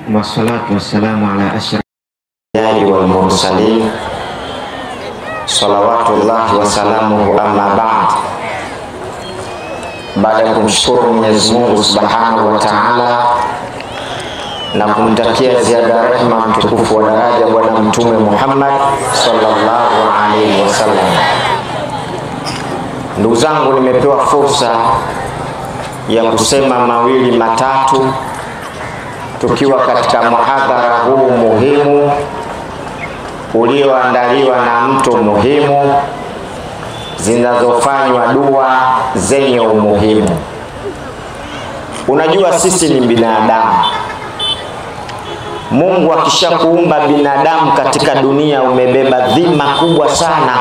wassalatu wassalamu ala ashraf الأنبياء والمرسلين صلوات الله وسلامه أما بعد baada ya kumshukuru Mwenyezi Mungu Subhanahu wa Ta'ala na kumtakia ziada ya rehema mtukufu wa daraja Bwana Mtume Muhammad sallallahu alaihi wasallam. Ndugu zangu, nimepewa fursa ya kusema mawili matatu tukiwa katika muhadhara huu muhimu ulioandaliwa na mtu muhimu zinazofanywa dua zenye umuhimu. Unajua sisi ni binadamu. Mungu akishakuumba binadamu katika dunia, umebeba dhima kubwa sana.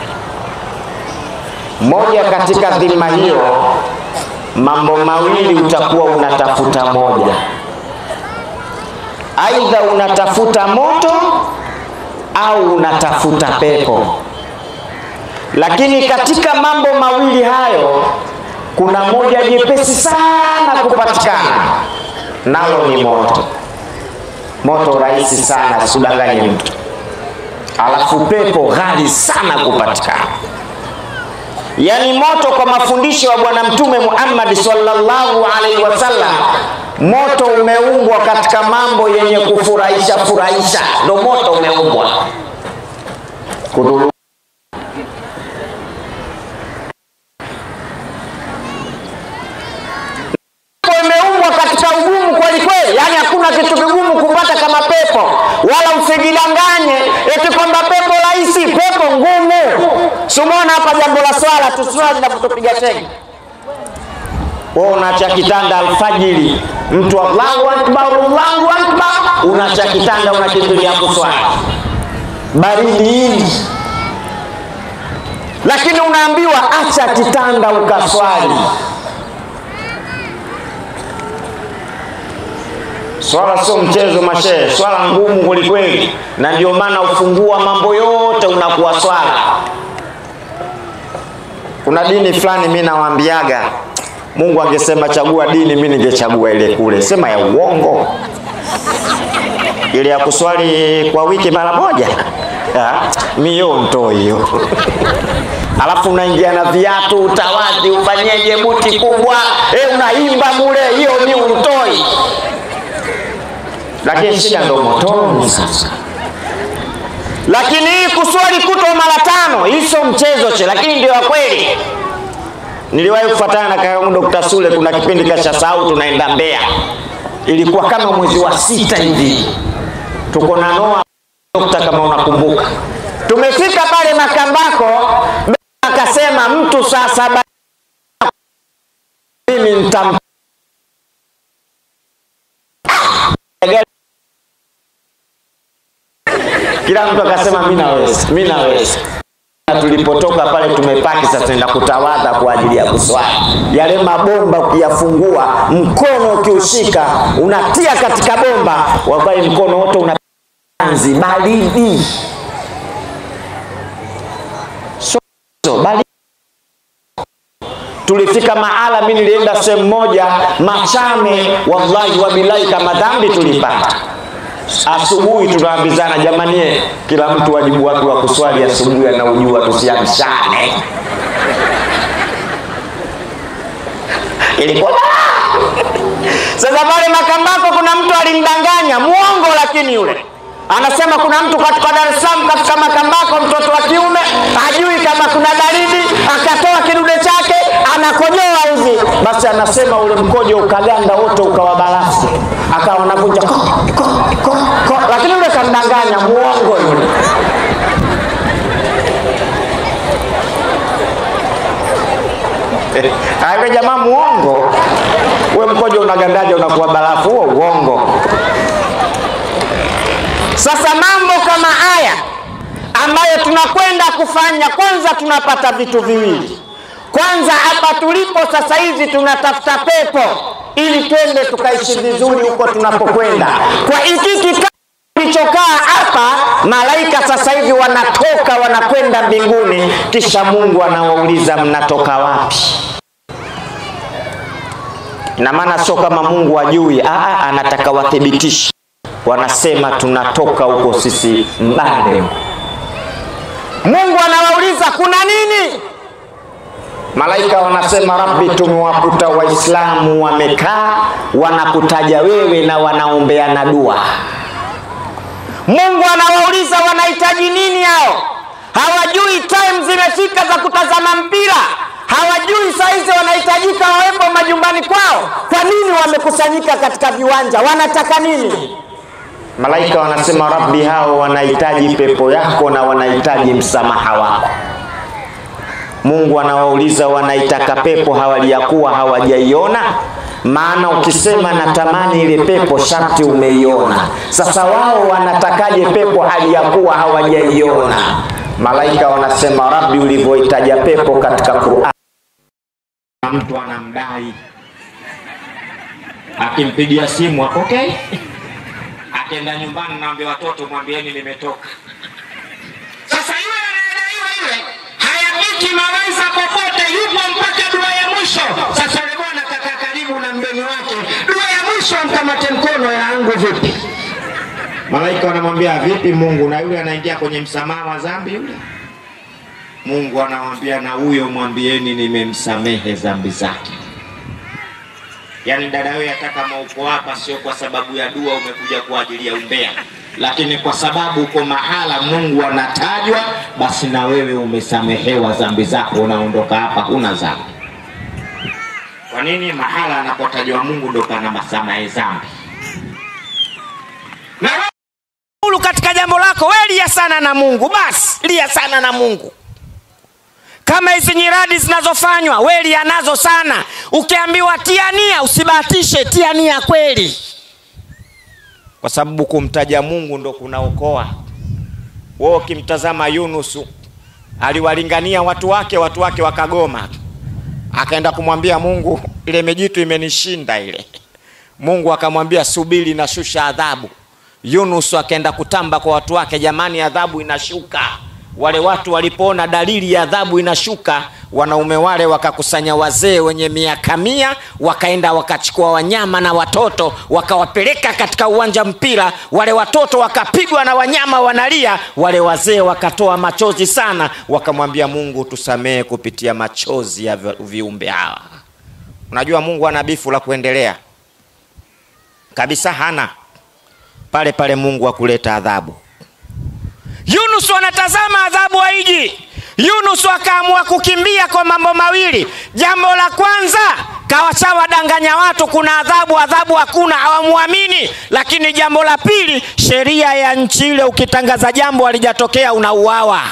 Moja katika dhima hiyo, mambo mawili utakuwa unatafuta moja, aidha unatafuta moto au unatafuta pepo. Lakini katika mambo mawili hayo kuna moja jepesi sana kupatikana, nalo ni moto. Moto rahisi sana, sikudanganye mtu. Alafu pepo ghali sana kupatikana. Yaani moto kwa mafundisho ya Bwana Mtume Muhammad sallallahu alaihi wasallam, moto umeumbwa katika mambo yenye kufurahisha furahisha, ndo moto umeumbwa kudhuru imeumbwa katika ugumu kweli kweli, yaani hakuna kitu kigumu kupata kama pepo, wala usijidanganye eti kwamba pepo rahisi, pepo ngumu. Sumona hapa jambo la swala tu, swala linapotupiga tenge wewe unaacha kitanda alfajiri, mtu Allahu akbar, Allahu akbar, unaacha kitanda unakimbilia kuswali baridi hili, lakini unaambiwa acha kitanda ukaswali. Swala sio mchezo mashehe, swala ngumu kwelikweli, na ndio maana ufungua mambo yote unakuwa swala. Kuna dini fulani mimi nawaambiaga, Mungu angesema chagua dini, mimi ningechagua ile kule, sema ya uongo, ile ya kuswali kwa wiki mara moja, mio nto hiyo alafu unaingia na viatu utawadhi, ufanyeje, buti kubwa e, unaimba mule, hiyo ni utoi lakini shida ndo motoni sasa. Lakini hii kuswali kutwa mara tano, hii sio mchezo che, lakini ndio ya kweli. Niliwahi kufuatana na kakaangu Dr. Sule, kuna kipindi kasha sahau, tunaenda Mbeya, ilikuwa kama mwezi wa sita hivi, tuko na Noa dokta, kama unakumbuka, tumefika pale Makambako, akasema mtu saa saba mimi nitam kila mtu akasema mimi naweza, mimi naweza. Tulipotoka pale tumepaki sasa, tunaenda kutawadha kwa ajili ya kuswali. Yale mabomba ukiyafungua, mkono ukiushika, unatia katika bomba, wallahi mkono wote una anzi baridi, so, so, baridi. Tulifika mahala, mimi nilienda sehemu moja Machame, wallahi wabilahi, kama dhambi tulipata asubuhi tunaambizana, jamani, kila mtu wajibu wake wa kuswali asubuhi anaujua, tusiamshane. Ilikuwa sasa pale Makambako kuna mtu alimdanganya muongo, lakini yule anasema kuna mtu katika Dar es Salaam katika Makambako, mtoto wa kiume hajui kama kuna baridi, akatoa kidude chake anakojoa hivi, basi anasema ule mkojo ukaganda wote ukawa barafu, akawa anavunja ko, ko, ko, ko, lakini yule kamdanganya, muongo yule. Awe jamaa muongo, we mkojo unagandaja unakuwa barafu, huo uongo. Sasa mambo kama haya ambayo tunakwenda kufanya, kwanza tunapata vitu viwili. Kwanza hapa tulipo sasa hivi tunatafuta pepo ili twende tukaishi vizuri huko tunapokwenda. Kwa hiki kikao kilichokaa hapa, malaika sasa hivi wanatoka wanakwenda mbinguni, kisha Mungu anawauliza mnatoka wapi? Ina maana sio kama Mungu ajui, aa, anataka wathibitishe wanasema tunatoka huko sisi mbali. Mungu anawauliza kuna nini? Malaika wanasema Rabbi, tumewakuta Waislamu wamekaa wanakutaja wewe na wanaombeana dua. Mungu anawauliza wanahitaji nini hao? Hawajui time zimefika za kutazama mpira, hawajui saizi wanahitajika wawepo majumbani kwao. Kwa nini wamekusanyika katika viwanja? Wanataka nini? Malaika wanasema Rabbi, hao wanahitaji pepo yako na wanahitaji msamaha wako. Mungu anawauliza wanaitaka pepo hawali ya kuwa hawajaiona. Maana ukisema natamani ile pepo, sharti umeiona. Sasa wao wanatakaje pepo hali ya kuwa hawajaiona? Malaika wanasema Rabbi, ulivyoitaja pepo katika Qur'an, mtu anamdai, akimpigia simu apokee, akienda nyumbani naambia watoto mwambieni nimetoka. Sasa yule anayedaiwa yule hayapiki mawaidha popote, yupo mpaka dua ya mwisho. Sasa yule bwana kakaa karibu na mgeni wake, dua ya mwisho amkamate mkono yangu vipi? Malaika wanamwambia vipi Mungu, na yule anaingia kwenye msamaha wa dhambi yule. Mungu anamwambia na huyo mwambieni nimemsamehe dhambi zake. Yaani dada wewe, hata kama uko hapa sio kwa sababu ya dua, umekuja kwa ajili ya umbea, lakini kwa sababu uko mahala Mungu anatajwa, basi na wewe umesamehewa dhambi zako, unaondoka hapa huna dhambi. Kwa nini? Mahala anapotajwa Mungu ndo pana masamehe dhambi. Na Ulu katika jambo lako we lia sana na Mungu, basi lia sana na Mungu. Kama hizi nyiradi zinazofanywa we lia nazo sana. Ukiambiwa tia nia, usibahatishe, tia nia kweli, kwa sababu kumtaja Mungu ndo kunaokoa. Wewe ukimtazama Yunusu aliwalingania watu wake, watu wake wakagoma, akaenda kumwambia Mungu, ile mijitu imenishinda ile. Mungu akamwambia subiri, nashusha adhabu. Yunus akaenda kutamba kwa watu wake, jamani, adhabu inashuka. Wale watu walipoona dalili ya adhabu inashuka, wanaume wale wakakusanya wazee wenye miaka mia, wakaenda wakachukua wanyama na watoto, wakawapeleka katika uwanja mpira. Wale watoto wakapigwa na wanyama wanalia, wale wazee wakatoa machozi sana, wakamwambia Mungu, tusamehe kupitia machozi ya vi- viumbe hawa. Unajua Mungu ana bifu la kuendelea kabisa, hana pale pale Mungu akuleta adhabu. Yunus anatazama adhabu haiji. Yunus akaamua kukimbia kwa mambo mawili. Jambo la kwanza kawashawadanganya watu kuna adhabu, adhabu hakuna, hawamwamini. Lakini jambo la pili, sheria ya nchi ile, ukitangaza jambo halijatokea unauawa.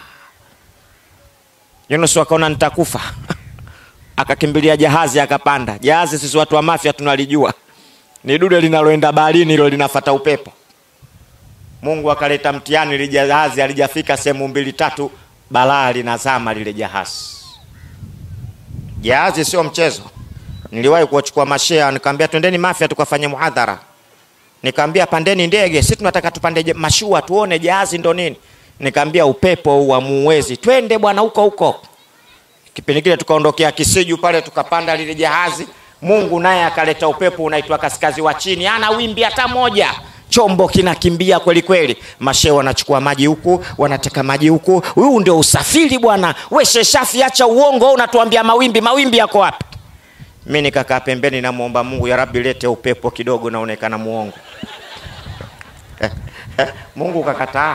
Yunus akaona nitakufa, akakimbilia jahazi, akapanda jahazi. Sisi watu wa Mafia tunalijua ni dude linaloenda baharini, hilo linafata upepo. Mungu akaleta mtihani, ile jahazi alijafika sehemu mbili tatu, balaa linazama lile jahazi. Jahazi sio mchezo. Niliwahi kuwachukua mashea, nikamwambia twendeni Mafia tukafanye muhadhara. Nikamwambia pandeni ndege, sisi tunataka tupande je- mashua tuone jahazi ndo nini. Nikamwambia upepo huu hamuuwezi, twende bwana huko huko. Kipindi kile tukaondokea Kisiju pale, tukapanda lile jahazi. Mungu naye akaleta upepo unaitwa kaskazi wa chini, ana wimbi hata moja chombo kinakimbia kweli kweli, mashehe wanachukua maji huku, wanateka maji huku. Huu ndio usafiri bwana. We Sheshafi, acha uongo, wewe unatuambia mawimbi. Mawimbi yako wapi? Mi nikakaa pembeni, namwomba Mungu, ya Rabbi, lete upepo kidogo, naonekana muongo. Mungu kakataa.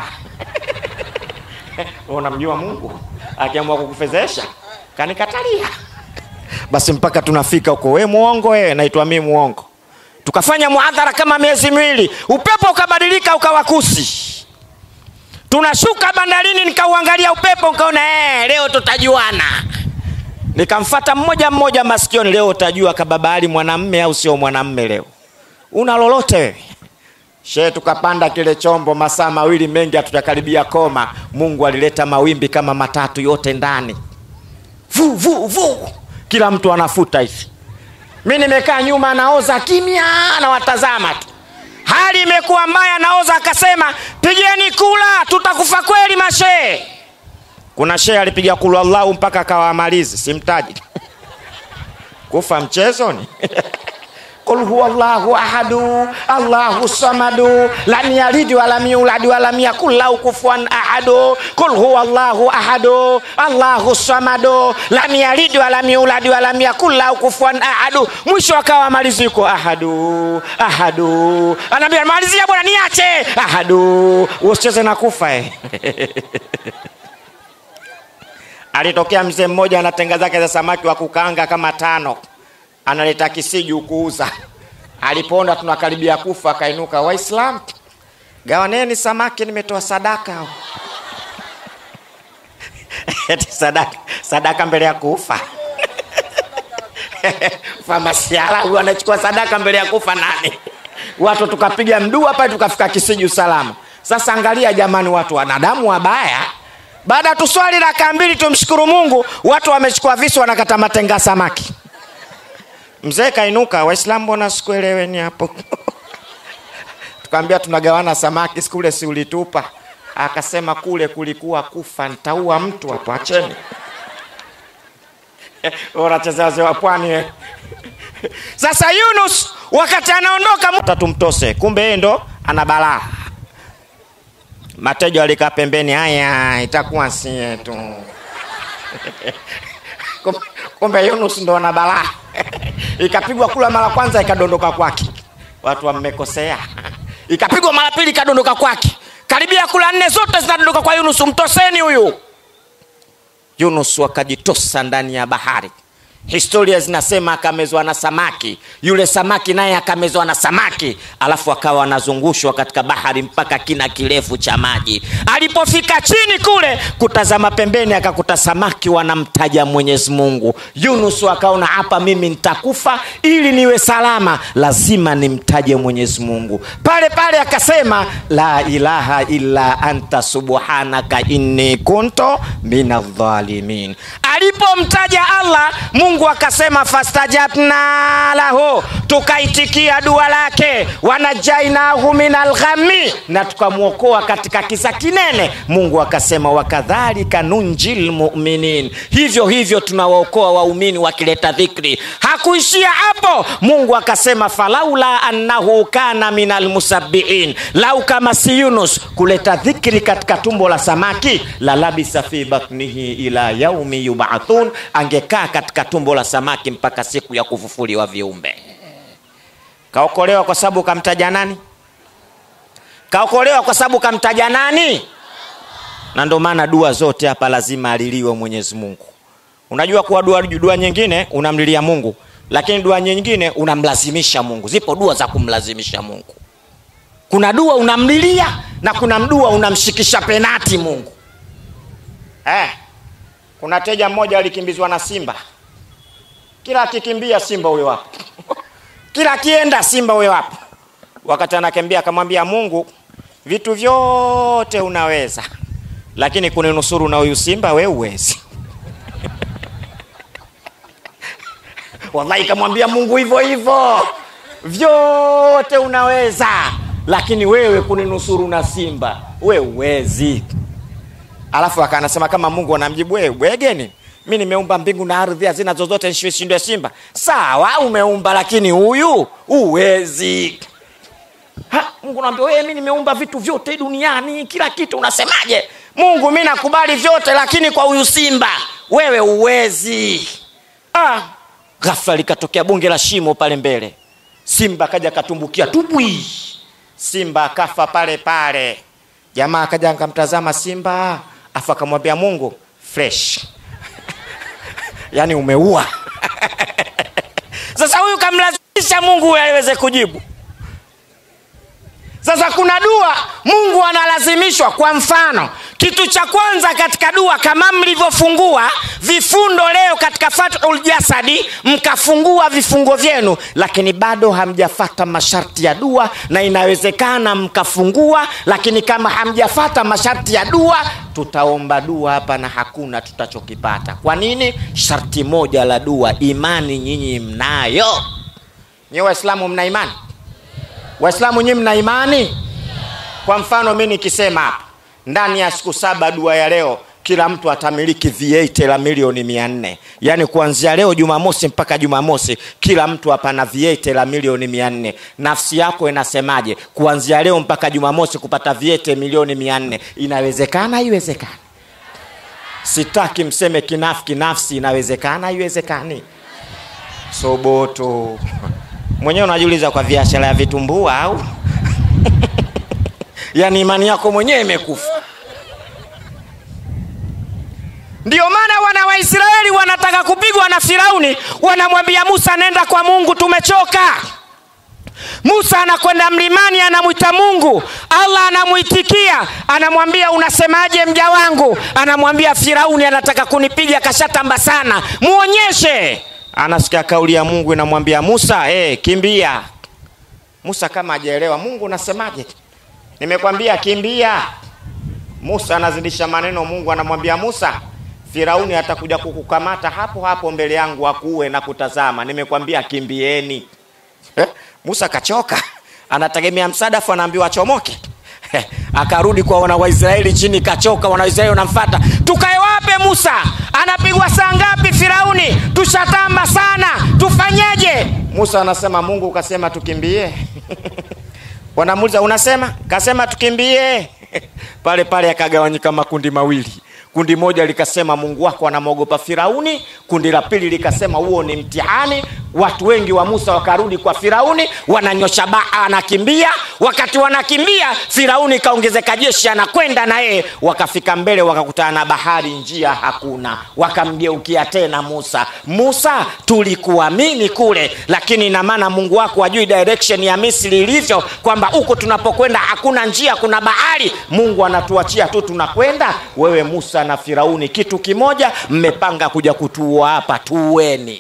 Unamjua Mungu akiamua kukufezesha kanikatalia. Basi mpaka tunafika huko, we muongo, we naitwa mi muongo tukafanya muadhara kama miezi miwili, upepo ukabadilika ukawa kusi. Tunashuka bandarini, nikauangalia upepo, nikaona eh, leo tutajuana. Nikamfata mmoja mmoja masikioni, leo utajua kababa Ali mwanamme au sio mwanamme leo. Una lolote wewe? Shehe, tukapanda kile chombo masaa mawili mengi, hatujakaribia koma. Mungu alileta mawimbi kama matatu yote ndani, vu vu vu, kila mtu anafuta hivi mi nimekaa nyuma naoza kimya nawatazama tu hali imekuwa mbaya naoza akasema pigeni kula tutakufa kweli mashee kuna shee alipiga kulu allahu mpaka akawa amalizi simtaji kufa mchezoni qul huwa llahu ahadu allahu samadu lam yalid walam yulad walam yakul lahu kufuwan ahadu qul huwa llahu ahadu allahu samadu lam yalid walam yulad walam yakul lahu kufuwan ahadu mwisho akawa maliziko ahadu ahadu anaambia malizia bwana niache ahadu usicheze na kufa eh. alitokea mzee mmoja ana tenga zake za samaki wa kukaanga kama tano analeta kisiju kuuza alipoona tunakaribia kufa akainuka waislam gawaneni samaki nimetoa sadaka eti sadaka sadaka mbele ya kufa famasiala huyu anachukua sadaka mbele ya kufa nani watu tukapiga mdua pale tukafika kisiju salama sasa angalia jamani watu wanadamu wabaya baada ya tuswali raka mbili tumshukuru mungu watu wamechukua visu wanakata matenga samaki mzee kainuka waislamu mbona sikueleweni hapo tukaambia tunagawana samaki sikule si ulitupa akasema kule kulikuwa kufa ntaua mtu hapo acheni unachezea wazee wa pwani we. sasa yunus wakati anaondoka mu- tumtose kumbe yeye ndo ana balaa mateja walikaa pembeni haya itakuwa sie tu Kum- kumbe yunus ndo ana balaa ikapigwa kula mara kwanza ikadondoka kwake watu wamekosea ikapigwa mara pili ikadondoka kwake karibia kula nne zote zinadondoka kwa yunus mtoseni huyu yunus wakajitosa ndani ya bahari historia zinasema akamezwa na samaki yule samaki naye akamezwa na samaki alafu akawa anazungushwa katika bahari mpaka kina kirefu cha maji alipofika chini kule kutazama pembeni akakuta samaki wanamtaja mwenyezi mungu yunus akaona hapa mimi nitakufa ili niwe salama lazima nimtaje mwenyezi mungu pale pale akasema la ilaha illa anta subhanaka inni kunto minadhalimin alipomtaja allah mungu akasema fastajabna lahu tukaitikia dua lake wanajainahu min alghami na tukamwokoa katika kisa kinene mungu akasema wakadhalika nunji lmuminin hivyo hivyo tunawaokoa waumini wakileta dhikri hakuishia hapo mungu akasema falaula annahu kana min almusabbiin lau kama si yunus kuleta dhikri katika tumbo la samaki la labisa fi batnihi ila yaumi yubathun angekaa katika tumbo la samaki mpaka siku ya kufufuliwa viumbe kaokolewa kwa sababu kamtaja nani kaokolewa kwa sababu kamtaja nani na ndio maana dua zote hapa lazima aliliwe mwenyezi mungu unajua kuwa dua, dua nyingine unamlilia mungu lakini dua nyingine unamlazimisha mungu zipo dua za kumlazimisha mungu kuna dua unamlilia na kuna dua unamshikisha penati mungu eh, kuna teja mmoja alikimbizwa na simba kila akikimbia simba huyo hapo kila akienda simba huyo hapo wakati anakimbia akamwambia mungu vitu vyote unaweza lakini kuninusuru na huyu simba we uwezi wallahi kamwambia mungu hivyo hivyo vyote unaweza lakini wewe kuninusuru na simba we uwezi alafu akanasema kama mungu anamjibu wewe bwegeni mi nimeumba mbingu na ardhi hazina zozote nshindwe simba sawa umeumba lakini huyu uwezi Ha, mungu naambia wewe mi nimeumba vitu vyote duniani kila kitu unasemaje mungu mi nakubali vyote lakini kwa huyu simba wewe uwezi ah, ghafla likatokea bunge la shimo pale mbele simba akaja akatumbukia tubwi simba akafa pale pale jamaa akaja akamtazama simba afu akamwambia mungu fresh yaani umeua sasa huyu kamlazimisha mungu aweze kujibu sasa kuna dua mungu analazimishwa kwa mfano kitu cha kwanza katika dua kama mlivyofungua vifundo leo katika fathul jasadi mkafungua vifungo vyenu lakini bado hamjafata masharti ya dua na inawezekana mkafungua lakini kama hamjafata masharti ya dua tutaomba dua hapa na hakuna tutachokipata kwa nini sharti moja la dua imani nyinyi mnayo nyi waislamu mna imani waislamu nyinyi mna imani kwa mfano mi nikisema hapa ndani ya siku saba dua ya leo kila mtu atamiliki V8 la milioni mia nne yaani kuanzia leo Jumamosi mpaka Jumamosi kila mtu hapa na V8 la milioni mia nne nafsi yako inasemaje kuanzia leo mpaka Jumamosi kupata V8 milioni mia nne inawezekana haiwezekani sitaki mseme kinafiki nafsi inawezekana haiwezekani soboto mwenyewe unajiuliza kwa biashara ya vitumbua au yaani imani yako mwenyewe imekufa ndio maana wana waisraeli wanataka kupigwa na firauni wanamwambia musa nenda kwa mungu tumechoka musa anakwenda mlimani anamwita mungu allah anamwitikia anamwambia unasemaje mja wangu anamwambia firauni anataka kunipiga kashatamba sana muonyeshe anasikia kauli ya mungu inamwambia musa hey, kimbia musa kama ajaelewa mungu unasemaje nimekwambia kimbia musa anazidisha maneno mungu anamwambia musa firauni atakuja kukukamata hapo hapo mbele yangu akuue na kutazama nimekwambia kimbieni eh? musa kachoka anategemea msaada afu anaambiwa achomoke akarudi kwa wana waisraeli chini kachoka wana waisraeli wanamfata tukae wape musa anapigwa saa ngapi firauni tushatamba sana tufanyeje musa anasema mungu ukasema tukimbie wanamuuliza unasema kasema tukimbie pale pale akagawanyika makundi mawili kundi moja likasema mungu wako anamwogopa firauni kundi la pili likasema huo ni mtihani watu wengi wa musa wakarudi kwa firauni wananyosha baa anakimbia wakati wanakimbia firauni kaongezeka jeshi anakwenda na yeye wakafika mbele wakakutana na bahari njia hakuna wakamgeukia tena musa musa tulikuamini kule lakini ina maana mungu wako ajui direction ya misri ilivyo kwamba huko tunapokwenda hakuna njia kuna bahari mungu anatuachia tu tunakwenda wewe musa na firauni kitu kimoja mmepanga kuja kutuua hapa tuweni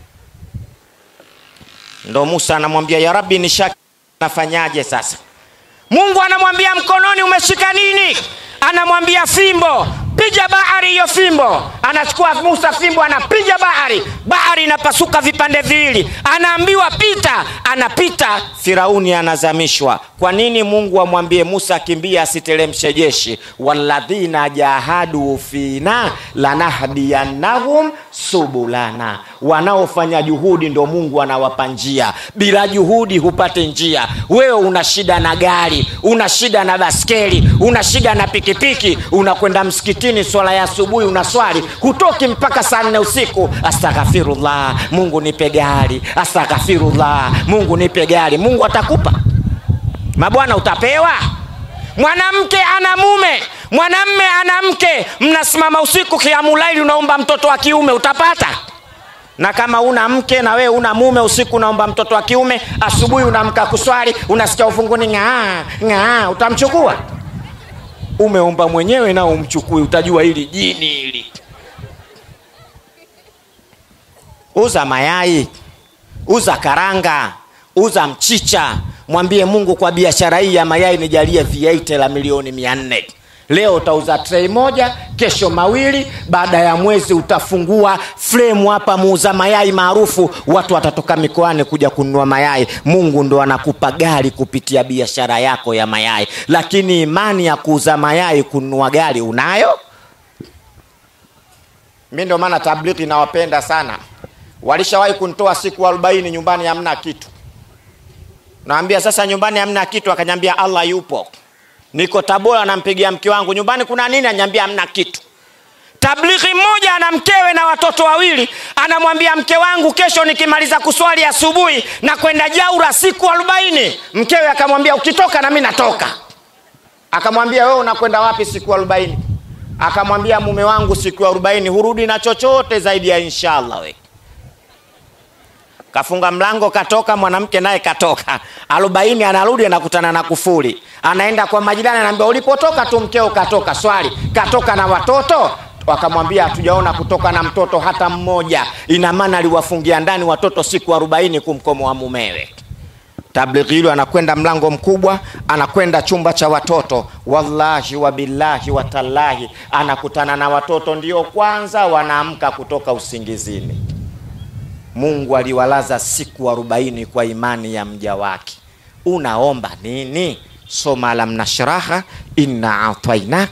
ndo musa anamwambia ya rabi nishaki nafanyaje sasa mungu anamwambia mkononi umeshika nini anamwambia fimbo piga bahari hiyo fimbo anachukua musa fimbo anapiga bahari bahari inapasuka vipande viwili anaambiwa pita anapita firauni anazamishwa kwa nini mungu amwambie musa akimbia asiteremshe jeshi waladhina jahadu fina lanahdiyannahum subulana wanaofanya juhudi ndo mungu anawapa njia bila juhudi hupate njia wewe una shida na gari una shida na baskeli una shida na pikipiki unakwenda msikitini swala ya asubuhi unaswali hutoki mpaka saa nne usiku astaghfirullah mungu nipe gari astaghfirullah mungu nipe gari mungu atakupa mabwana utapewa mwanamke ana mume mwanamme ana mke mnasimama usiku kiamulaili unaomba mtoto wa kiume utapata na kama una mke na wewe una mume usiku unaomba mtoto wa kiume asubuhi unaamka kuswali unasikia ufunguni ng'aa ng'aa utamchukua umeomba mwenyewe nao umchukui utajua hili jini hili uza mayai uza karanga uza mchicha mwambie mungu kwa biashara hii ya mayai nijalie viaite la milioni mia nne leo utauza trei moja kesho mawili baada ya mwezi utafungua fremu hapa muuza mayai maarufu watu watatoka mikoani kuja kununua mayai mungu ndo anakupa gari kupitia biashara yako ya mayai lakini imani ya kuuza mayai kununua gari unayo mi ndio maana tabliki nawapenda sana walishawahi kuntoa siku arobaini nyumbani hamna kitu nawambia sasa nyumbani hamna kitu akanyambia allah yupo niko tabora nampigia mke wangu nyumbani kuna nini anyambia hamna kitu tablighi mmoja ana mkewe na watoto wawili anamwambia mke wangu kesho nikimaliza kuswali asubuhi na kwenda jaura siku arobaini mkewe akamwambia ukitoka na mi natoka akamwambia wewe unakwenda wapi siku arobaini akamwambia mume wangu siku arobaini hurudi na chochote zaidi ya inshallah we kafunga mlango katoka mwanamke naye katoka arobaini anarudi anakutana na kufuri anaenda kwa majirani anaambia ulipotoka tu mkeo katoka swali katoka na watoto wakamwambia hatujaona kutoka na mtoto hata mmoja ina maana aliwafungia ndani watoto siku arobaini kumkomoa mumewe tablighi hilo anakwenda mlango mkubwa anakwenda chumba cha watoto wallahi wabillahi watallahi anakutana na watoto ndio kwanza wanaamka kutoka usingizini mungu aliwalaza siku arobaini kwa imani ya mja wake unaomba nini soma alam nashraha inna atainaka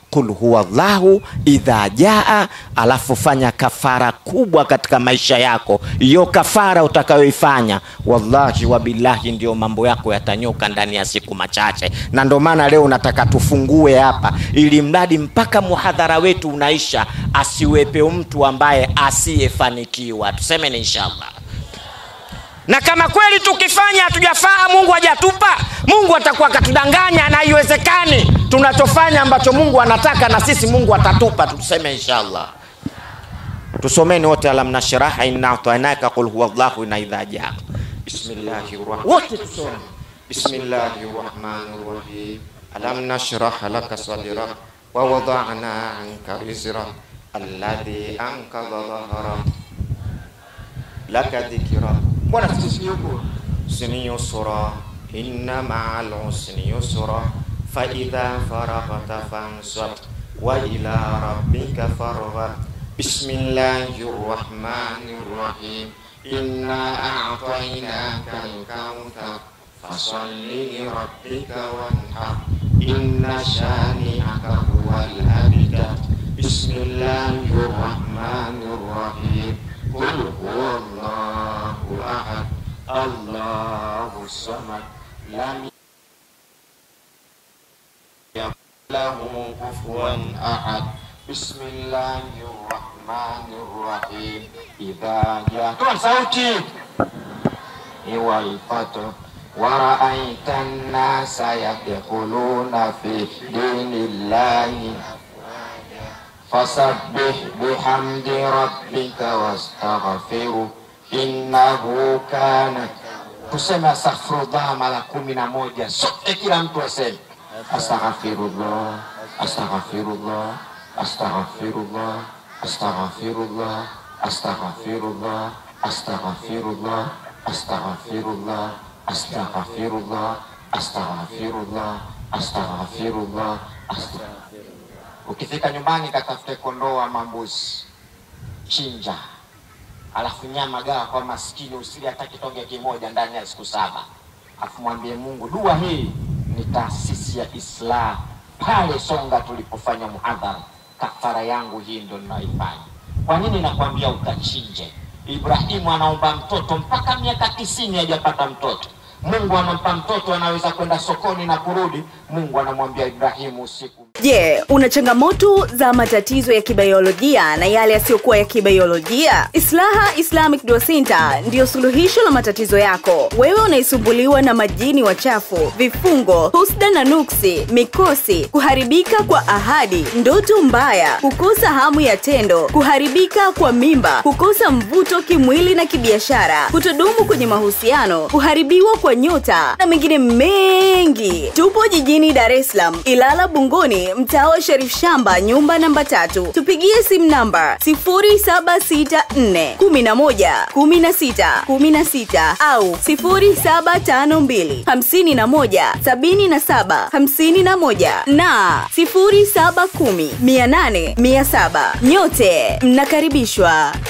qul huwa llahu idha jaa, alafu fanya kafara kubwa katika maisha yako. Hiyo kafara utakayoifanya, wallahi wabillahi, ndio mambo yako yatanyoka ndani ya siku machache. Na ndio maana leo nataka tufungue hapa, ili mradi mpaka muhadhara wetu unaisha, asiwepe mtu ambaye asiyefanikiwa. Tuseme ni inshallah na kama kweli tukifanya hatujafaa, Mungu hajatupa, Mungu atakuwa akatudanganya, na haiwezekani. Tunachofanya ambacho Mungu anataka na sisi Mungu atatupa, tuseme inshallah. Tusomeni wote alam nashraha inna atainaka qul huwa llahu na idha jaa. Bismillahir rahman wote tusome. Bismillahir rahmanir rahim. Alam nashrah laka sadrak wa wada'na anka wizrak alladhi ankadha dhahrak laka dhikra. Mbona sisi yuko usni yusra inna ma'al usni yusra fa idha faraghta fansab wa ila rabbika farghab Bismillahir rahmanir rahim inna a'tainaka al-kautsar fasalli li rabbika wanhar inna shani'aka huwal abtar Bismillahir rahmanir rahim qul huwallahu ahad Allahu samad lam yakul lahu kufuwan ahad Bismillahir rahmanir rahim idza jaa Toa sauti wal fatr ورأيت الناس يدخلون في دين الله فسبح بحمد ربك واستغفره إنه كان tuseme astaghfirullah mara kumi na moja sote kila mtu aseme astaghfirullah astaghfirullah astaghfirullah astaghfirullah astaghfirullah astaghfirullah astaghfirullah astaghfirullah astaghfirullah astaghfirullah ukifika nyumbani katafute kondoo ama mbuzi chinja alafu nyama gawa kwa maskini usili hata kitonge kimoja ndani ya siku saba alafu mwambie mungu dua hii ni taasisi ya islah pale songa tulipofanya muhadhara kafara yangu hii ndo ninaifanya kwa nini nakwambia ukachinje ibrahimu anaomba mtoto mpaka miaka tisini hajapata mtoto mungu anampa mtoto anaweza kwenda sokoni na kurudi mungu anamwambia ibrahimu usiku Je, una changamoto za matatizo ya kibiolojia na yale yasiyokuwa ya kibiolojia? Islaha Islamic Dua Center ndiyo suluhisho la matatizo yako. Wewe unaisumbuliwa na majini wachafu, vifungo, husda na nuksi, mikosi, kuharibika kwa ahadi, ndoto mbaya, kukosa hamu ya tendo, kuharibika kwa mimba, kukosa mvuto kimwili na kibiashara, kutodumu kwenye mahusiano, kuharibiwa kwa nyota na mengine mengi. Tupo jijini Dar es Salaam, Ilala Bungoni, mtaa wa Sharif Shamba, nyumba namba tatu. Tupigie simu namba 0764 11 16 16 au 0752 51 77 51 na 0710 800 700. Nyote mnakaribishwa.